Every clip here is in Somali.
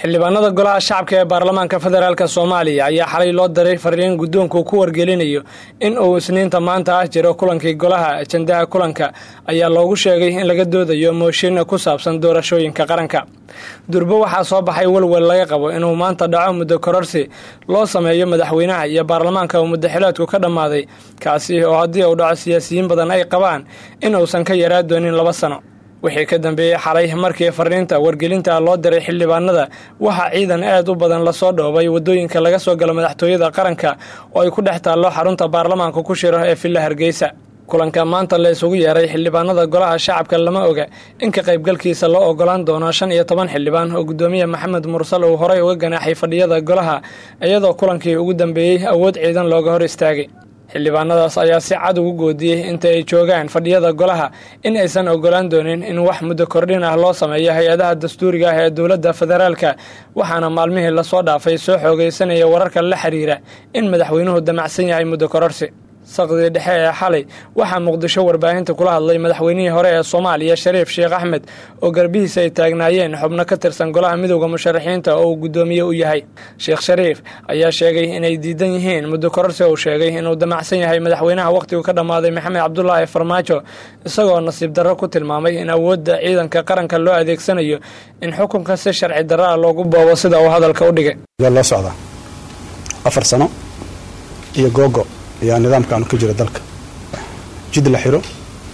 xildhibaanada golaha shacabka ee baarlamaanka federaalk soomaaliya ayaa xalay loo diray fariin guddoonku ku wargelinayo in uu isniinta maanta ah jiro kulankii golaha ajandaha kulanka ayaa loogu sheegay in laga doodayo mooshin ku saabsan doorashooyinka qaranka durbo waxaa soo baxay welwel laga qabo inuu maanta dhaco muddo kororsi loo sameeyo madaxweynaha iyo baarlamaanka uu muddaxileedku ka dhammaaday kaasi oo haddii uu dhaco siyaasiyiin badan ay qabaan in uusan ka yaraa doonin laba sano wixii ka dambeeyey xalay markii fariinta wargelinta loo diray xildhibaanada waxaa ciidan aad u badan lasoo dhoobay waddooyinka laga soo galo madaxtooyada qaranka oo ay ku dhex taallo xarunta baarlamaanka ku shiro ee villa hargeysa kulanka maanta la isugu yeeray xildhibaanada golaha shacabka lama oga in ka qaybgalkiisa loo ogolaan doono shan iyo toban xildhibaan oo guddoomiye maxamed mursal uu horey uga ganaaxay fadhiyada golaha iyadoo kulankii ugu dambeeyey awood ciidan looga hor istaagay xildhibaanadaas ayaa si cad ugu goodiyey inta ay joogaan fadhiyada golaha in aysan ogolaan doonin in wax muddo kordhin ah loo sameeyo hay-adaha dastuuriga ah ee dowladda federaalka waxaana maalmihii lasoo dhaafay soo xoogaysanaya wararka la xiriira in madaxweynuhu damacsan yahay muddo kororsi saqdii dhexe ee xalay waxaa muqdisho warbaahinta kula hadlay madaxweynihii hore ee soomaaliya shariif sheekh axmed oo garbihiisa ay taagnaayeen xubno ka tirsan golaha midowda musharaxiinta oo uu guddoomiye u yahay sheekh shariif ayaa sheegay inay diidan yihiin muddo kororsi uu sheegay inuu damacsan yahay madaxweynaha wakhtigu ka dhammaaday maxamed cabdulaahi farmaajo isagoo nasiib darro ku tilmaamay in awoodda ciidanka qaranka loo adeegsanayo in xukunka si sharci darro ah loogu boobo sida uu hadalka u dhigay loo socdaa afar sano iyo googo ayaa nidaamkaanu ka jira dalka jid la xiro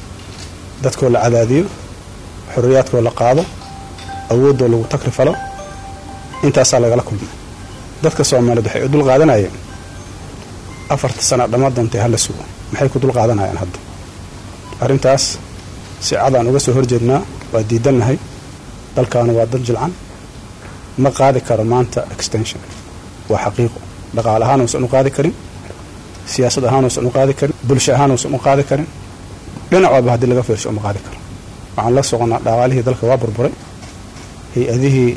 dadkoo la cadaadiyo xorriyaadkoo la qaado awooddoo lagu takri falo intaasaa lagala kulmay dadka soomaaliyeed waxay u dul qaadanayeen afarta sana dhamma doontay hala sugo maxay ku dul qaadanayaan hadda arrintaas si cadaan uga soo horjeednaa waa diidannahay dalkaanu waa dad jilcan ma qaadi karo maanta extension waa xaqiiqo dhaqaale ahaan uusan u qaadi karin siyaasad ahaan uusan u qaadi karin bulsho ahaan uusan u qaadi karin dhinac walba haddii laga fiirsho uma qaadi karo waxaan la soconnaa dhaqaalihii dalka waa burburay hay-adihii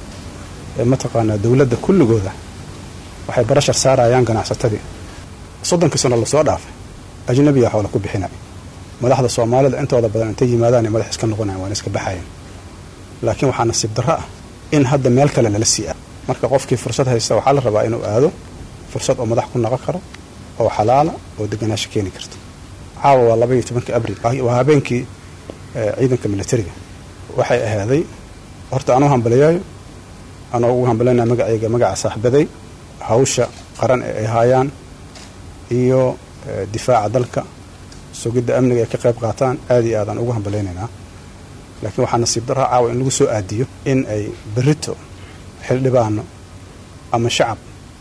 mataqaanaa dowladda kulligooda waxay barashar saarayaan ganacsatadii soddonkii sano lasoo dhaafay ajnabiya xoola ku bixinay madaxda soomaalida intooda badan intay yimaadaanay madax iska noqonayan waana iska baxayan laakiin waxaa nasiib darro ah in hadda meel kale lala sii aado marka qofkii fursad haysta waxaa la rabaa inuu aado fursad oo madax ku noqon karo oo xalaala oo deganaasho keeni karta caawa waa laba iyo tobankii abril waa habeenkii ciidanka militariga waxay ahaaday horta anuu hambaliyaayo anoo ugu hambalinaa magacayga magaca saaxibaday hawsha qaran ee ay haayaan iyo difaaca dalka sugidda amniga ay ka qayb qaataan aad iyo aadaan ugu hambalaynaynaa laakiin waxaa nasiib darraa caawa in lagu soo aadiyo in ay berito xildhibaano ama shacab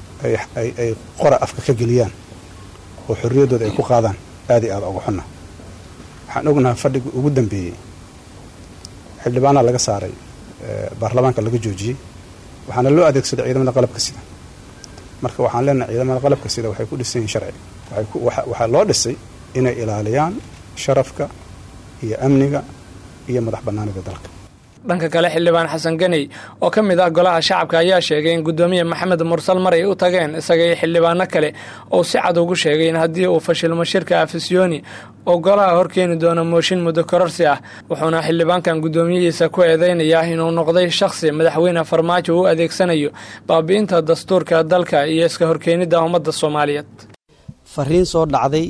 ay qora afka ka geliyaan oo xorriyaddooda ay ku qaadaan aad iyo aada uga xunna waxaan ognahay fadhigii ugu dambeeyey xildhibaanaa laga saaray baarlamaanka laga joojiyey waxaana loo adeegsaday ciidamada qalabka sida marka waxaan leenahay ciidamada qalabka sida waxay ku dhisan yihin sharci waxaa loo dhisay inay ilaaliyaan sharafka iyo amniga iyo madax bannaanida dalka dhanka kale xildhibaan xasan ganey oo ka mid ah golaha shacabka ayaa sheegay in guddoomiye maxamed mursal mar ay u tageen isaga iyo xildhibaano kale oo si cad ugu sheegay in haddii uu fashilmo shirka afisyooni oo golaha horkeeni doono mooshin muddo kororsi ah wuxuuna xildhibaankan guddoomiyihiisa ku eedeynayaa inuu noqday shakhsi madaxweyne farmaajo u adeegsanayo baabi'inta dastuurka dalka iyo iska horkeenidda ummadda soomaaliyeed fariin soo dhacday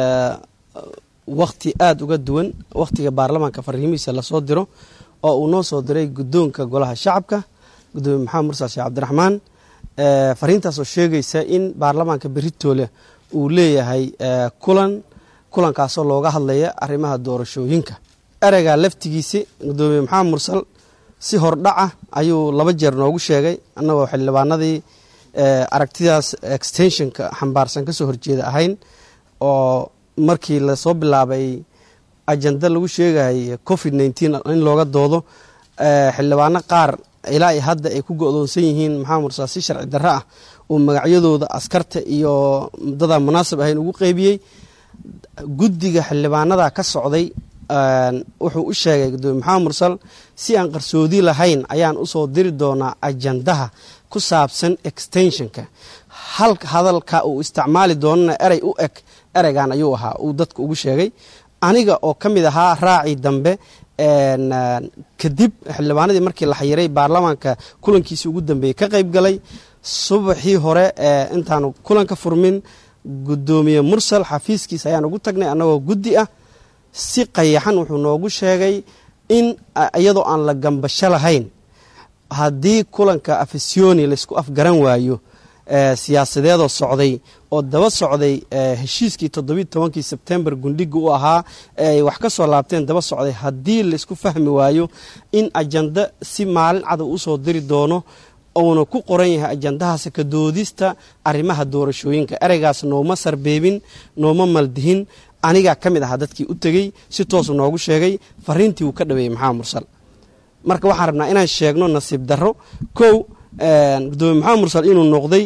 wakhti aada uga duwan wakhtiga baarlamaanka fariimihiisa lasoo diro oo uu noo soo diray guddoonka golaha shacabka gudoomiye maxamed mursal sheekh cabdiraxmaan fariintaasoo sheegaysa in baarlamaanka beritoole uu leeyahay kulan kulankaasoo looga hadlaya arrimaha doorashooyinka ereyga laftigiisi gudoomiye maxamed mursal si hordhaca ayuu laba jeer noogu sheegay annagoo xildhibaanadii aragtidaas extensionka xambaarsan kasoo horjeeda ahayn oo markii lasoo bilaabay ajanda lagu sheegay covid nneteen in looga doodo xildhibaano qaar ilaa i hadda ay ku go-doonsan yihiin maxamed mursal si sharci darro ah uu magacyadooda askarta iyo dadaan munaasib ahayn ugu qeybiyey guddiga xildhibaanada ka socday wuxuu u sheegay gudoomiye maxamed mursal si aan qarsoodi lahayn ayaan usoo diri doonaa ajandaha ku saabsan extensionka hal hadalka uu isticmaali doonana erey u eg ereygan ayuu ahaa uu dadka ugu sheegay aniga oo ka mid ahaa raacii dambe kadib xildhibaanadii markii la xayiray baarlamaanka kulankiisii ugu dambeeyey ka qayb galay subaxii hore intaanu kulanka furmin guddoomiye mursal xafiiskiisa ayaan ugu tagnay annagoo guddi ah si qayaxan wuxuu noogu sheegay in iyadoo aan la gambasho lahayn haddii kulanka afisiyoni laysku afgaran waayo siyaasadeedoo socday oo daba socday heshiiskii toddobiiy tobankii sebtembar gundhiga u ahaa ay wax ka soo laabteen daba socday haddii laysku fahmi waayo in ajanda si maalin cadow usoo diri doono uuna ku qoran yahay ajandahaas ka doodista arrimaha doorashooyinka ereygaas nooma sarbeebin nooma maldihin anigaa ka mid ahaa dadkii u tegey si toosu noogu sheegay fariintii uu ka dhaweeyey maxamed mursal marka waxaan rabnaa inaan sheegno nasiib darro kow gudoomiye maxamed mursal inuu noqday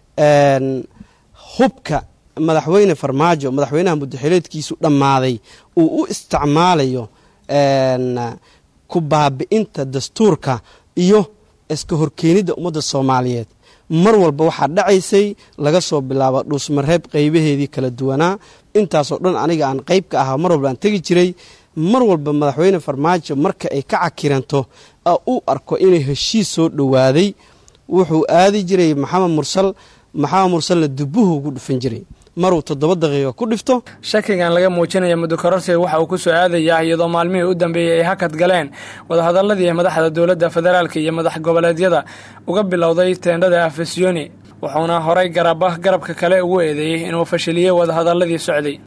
hubka madaxweyne farmaajo madaxweynaha muddaxileedkiisu dhammaaday uu u isticmaalayo ku baabi'inta dastuurka iyo iska horkeenidda ummadda soomaaliyeed mar walba waxaa dhacaysay laga soo bilaabo dhuusmareeb qaybaheedii kala duwanaa intaasoo dhan aniga aan qayb ka ahaa mar walba aan tegi jiray mar walba madaxweyne farmaajo marka ay ka cakiranto u arko inay heshiis soo dhowaaday wuxuu aadi jiray maxamed mursal maxamed mursalna dubuhu ugu dhufan jiray maruu toddoba daqiiqo ku dhifto shakigan laga muujinaya muddo kororsiga waxa uu ku soo aadayaa iyadoo maalmihii u dambeeyey ay hakad galeen wadahadaladii madaxda dowladda federaalk iyo madax goboleedyada uga bilowday teendhada afisiyoni wuxuuna horay garaba garabka kale ugu eedeeyey inuu fashiliyey wadahadaladii socday